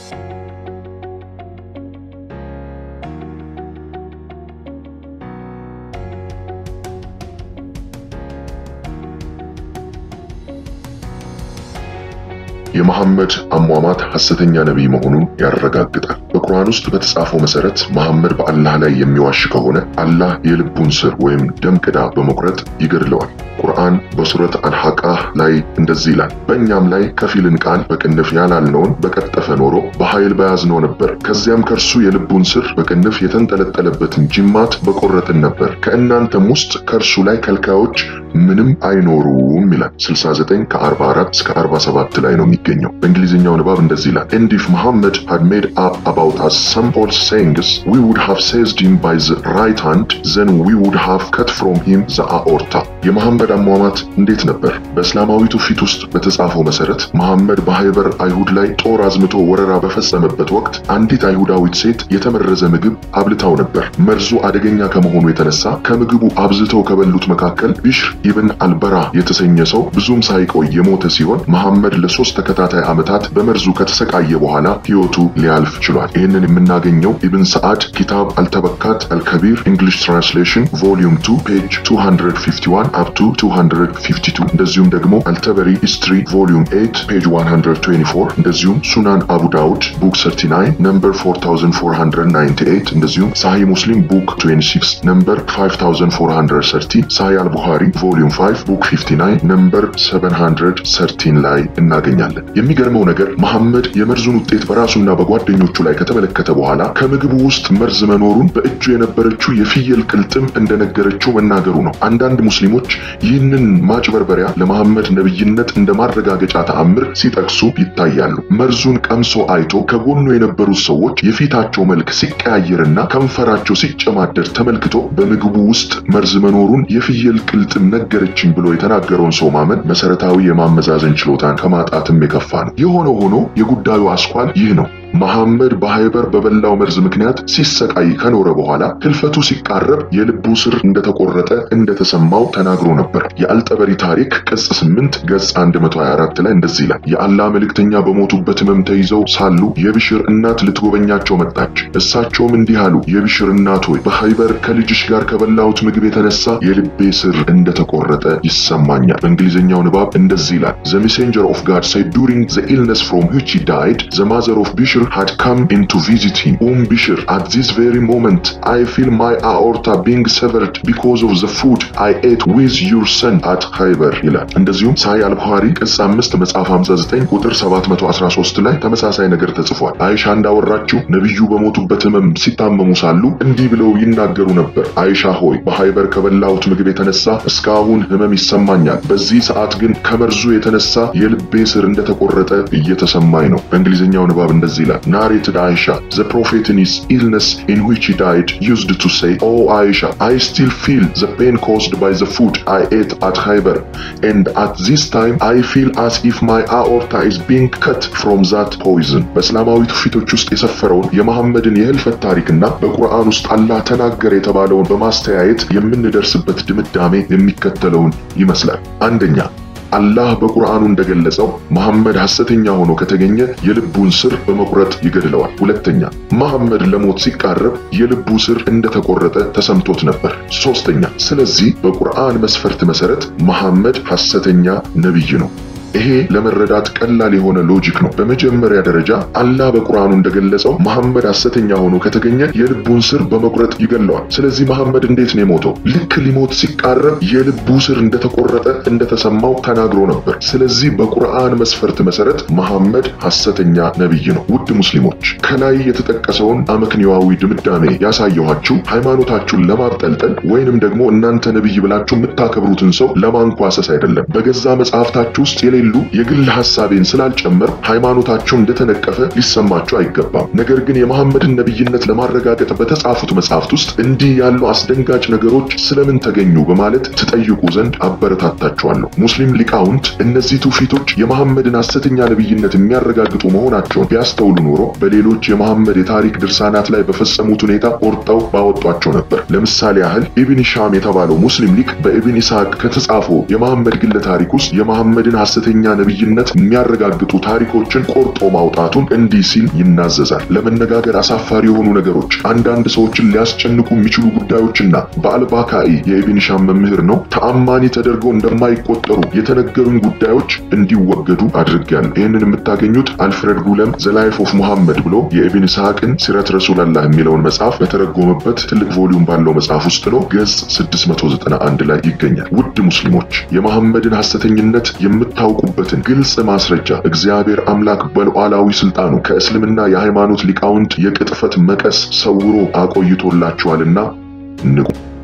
የመሐመድ አሟሟት ሐሰተኛ ነቢይ መሆኑን ያረጋግጣል። በቁርአን ውስጥ በተጻፈው መሰረት መሐመድ በአላህ ላይ የሚዋሽ ከሆነ አላህ የልቡን ስር ወይም ደም ቅዳ በመቁረጥ ይገድለዋል። ቁርአን በሱረት አልሐቃህ ላይ እንደዚህ ይላል፣ በእኛም ላይ ከፊልን ቃል በቅንፍ ያላልነውን በቀጠፈ ኖሮ በኃይል በያዝነው ነበር። ከዚያም ከእርሱ የልቡን ስር በቅንፍ የተንጠለጠለበትን ጅማት በቆረጥን ነበር። ከእናንተም ውስጥ ከእርሱ ላይ ከልካዮች ምንም አይኖሩም ይላል። 69 ከ44 እስከ 47 ላይ ነው የሚገኘው። በእንግሊዝኛው ንባብ እንደዚህ ይላል and if Muhammad had made up about us some false sayings we would have seized him by the right hand then we would have cut from him the aorta የመሐመድ አሟሟት እንዴት ነበር? በእስላማዊ ትውፊት ውስጥ በተጻፈው መሰረት መሐመድ በሃይበር አይሁድ ላይ ጦር አዝምቶ ወረራ በፈጸመበት ወቅት አንዲት አይሁዳዊት ሴት የተመረዘ ምግብ አብልታው ነበር። መርዙ አደገኛ ከመሆኑ የተነሳ ከምግቡ አብዝተው ከበሉት መካከል ቢሽር ኢብን አልበራ የተሰኘ ሰው ብዙም ሳይቆይ የሞተ ሲሆን መሐመድ ለሶስት ተከታታይ ዓመታት በመርዙ ከተሰቃየ በኋላ ሕይወቱ ሊያልፍ ችሏል። ይህንን የምናገኘው ኢብን ሰዓድ ኪታብ አልተበካት አልከቢር እንግሊሽ ትራንስሌሽን ቮሊዩም 2 ፔጅ 251 አፕ ቱ 252 እንደዚሁም ደግሞ አልተበሪ ሂስትሪ ቮሊዩም 8 ፔጅ 124 እንደዚሁም ሱናን አቡ ዳውድ ቡክ 39 ነምበር 4498 እንደዚሁም ሳሂ ሙስሊም ቡክ 26 ነምበር 5430 ሳሂ አልቡኻሪ ቮሊዩም 5 ቡክ 59 ነምበር 713 ላይ እናገኛለን። የሚገርመው ነገር መሐመድ የመርዙን ውጤት በራሱና በጓደኞቹ ላይ ከተመለከተ በኋላ ከምግቡ ውስጥ መርዝ መኖሩን በእጁ የነበረችው የፍየል ቅልጥም እንደነገረችው መናገሩ ነው። አንዳንድ ሙስሊሞች ይህንን ማጭበርበሪያ ለመሐመድ ነብይነት እንደ ማረጋገጫ ተአምር ሲጠቅሱ ይታያሉ። መርዙን ቀምሶ አይቶ ከጎኑ የነበሩት ሰዎች የፊታቸው መልክ ሲቀያየርና ከንፈራቸው ሲጨማደድ ተመልክቶ በምግቡ ውስጥ መርዝ መኖሩን የፍየል ቅልጥም ነገረችኝ ብሎ የተናገረውን ሰው ማመን መሰረታዊ የማመዛዘን ችሎታን ከማጣትም የከፋ ነው። የሆነ ሆኖ የጉዳዩ አስኳል ይህ ነው። መሐመድ በሃይበር በበላው መርዝ ምክንያት ሲሰቃይ ከኖረ በኋላ ህልፈቱ ሲቃረብ የልቡ ስር እንደተቆረጠ እንደተሰማው ተናግሮ ነበር። የአልጠበሪ ታሪክ ቅጽ 8 ገጽ 124 ላይ እንደዚህ ይላል። የአላህ መልእክተኛ በሞቱበት ህመም ተይዘው ሳሉ የብሽር እናት ልትጎበኛቸው መጣች። እሳቸውም እንዲህ አሉ፣ የብሽር እናት ሆይ በሃይበር ከልጅሽ ጋር ከበላሁት ምግብ የተነሳ የልቤ ስር እንደተቆረጠ ይሰማኛል። በእንግሊዝኛው ንባብ እንደዚህ ይላል። ዘ ሜሴንጀር ኦፍ ጋድ said during the illness from which he died the mother of Bishr had come in to visit him. Um Bishr, at this very moment, I feel my aorta being severed because of the food I ate with your son at Khaybar ይላል። እንደዚሁም ሳይ አልቡኻሪ ቅጽ 5 መጽሐፍ 59 ቁጥር 713 ላይ ተመሳሳይ ነገር ተጽፏል። አይሻ እንዳወራችው ነቢዩ በሞቱበት ህመም ሲታመሙ ሳሉ እንዲህ ብለው ይናገሩ ነበር። አይሻ ሆይ በሃይበር ከበላሁት ምግብ የተነሳ እስካሁን ህመም ይሰማኛል። በዚህ ሰዓት ግን ከመርዙ የተነሳ የልቤ ስር እንደተቆረጠ እየተሰማኝ ነው። በእንግሊዝኛው ንባብ እንደዚህ ይላል። narrated Aisha, the prophet in his illness in which he died used to say, Oh Aisha, I still feel the pain caused by the food I ate at Khaybar, and at this time I feel as if my aorta is being cut from that poison. በእስላማዊ ትውፊቶች ውስጥ የሰፈረውን የመሐመድን የህልፈት ታሪክና በቁርአን ውስጥ አላህ ተናገረ የተባለውን በማስተያየት የምንደርስበት ድምዳሜ የሚከተለውን ይመስላል። አንደኛ አላህ በቁርአኑ እንደገለጸው መሐመድ ሐሰተኛ ሆኖ ከተገኘ የልቡን ስር በመቁረጥ ይገድለዋል። ሁለተኛ መሐመድ ለሞት ሲቃረብ የልቡ ስር እንደተቆረጠ ተሰምቶት ነበር። ሶስተኛ ስለዚህ በቁርአን መስፈርት መሰረት መሐመድ ሐሰተኛ ነቢይ ነው። ይሄ ለመረዳት ቀላል የሆነ ሎጂክ ነው። በመጀመሪያ ደረጃ አላህ በቁርአኑ እንደገለጸው መሐመድ ሐሰተኛ ሆኖ ከተገኘ የልቡን ስር በመቁረጥ ይገለዋል። ስለዚህ መሐመድ እንዴት ነው የሞተው? ልክ ሊሞት ሲቃረብ የልቡ ስር እንደተቆረጠ እንደተሰማው ተናግሮ ነበር። ስለዚህ በቁርአን መስፈርት መሰረት መሐመድ ሐሰተኛ ነቢይ ነው። ውድ ሙስሊሞች ከላይ የተጠቀሰውን አመክንዮአዊ ድምዳሜ ያሳየኋችሁ ሃይማኖታችሁን ለማብጠልጠል ወይንም ደግሞ እናንተ ነቢይ ብላችሁ የምታከብሩትን ሰው ለማንኳሰስ አይደለም። በገዛ መጽሐፍታችሁ ውስጥ የሌሉ የግል ሐሳቤን ስላልጨመር ሃይማኖታቸው እንደተነቀፈ ሊሰማቸው አይገባም። ነገር ግን የመሐመድን ነቢይነት ለማረጋገጥ በተጻፉት መጽሐፍት ውስጥ እንዲህ ያሉ አስደንጋጭ ነገሮች ስለምን ተገኙ በማለት ትጠይቁ ዘንድ አበረታታችኋለሁ። ሙስሊም ሊቃውንት እነዚህ ትውፊቶች የመሐመድን ሐሰተኛ ነቢይነት የሚያረጋግጡ መሆናቸውን ቢያስተውሉ ኖሮ በሌሎች የመሐመድ የታሪክ ድርሳናት ላይ በፈጸሙት ሁኔታ ቆርጠው ባወጧቸው ነበር። ለምሳሌ ያህል ኢብን ሻም የተባለው ሙስሊም ሊቅ በኢብን ኢስሐቅ ከተጻፈው የመሐመድ ግለ ታሪክ ውስጥ የመሐመድን ሐሰተኛ ሐሰተኛ ነቢይነት የሚያረጋግጡ ታሪኮችን ቆርጦ ማውጣቱን እንዲህ ሲል ይናዘዛል። ለመነጋገር አሳፋሪ የሆኑ ነገሮች፣ አንዳንድ ሰዎችን ሊያስጨንቁ የሚችሉ ጉዳዮችና በአልባካኢ የኢብን ሂሻም መምህር ነው ተአማኒ ተደርገው እንደማይቆጠሩ የተነገሩኝ ጉዳዮች እንዲወገዱ አድርጌያለሁ። ይህንን የምታገኙት አልፍሬድ ጉለም ዘ ላይፍ ኦፍ ሙሐመድ ብሎ የኢብን ኢስሐቅን ሲረት ረሱላላህ የሚለውን መጽሐፍ በተረጎመበት ትልቅ ቮሊዩም ባለው መጽሐፍ ውስጥ ነው። ገጽ 691 ላይ ይገኛል። ውድ ሙስሊሞች የመሐመድን ሐሰተኝነት የምታውቁበትን ግልጽ ማስረጃ እግዚአብሔር አምላክ በሉዓላዊ ስልጣኑ ከእስልምና የሃይማኖት ሊቃውንት የቅጥፈት መቀስ ሰውሮ አቆይቶላችኋልና ንቁ።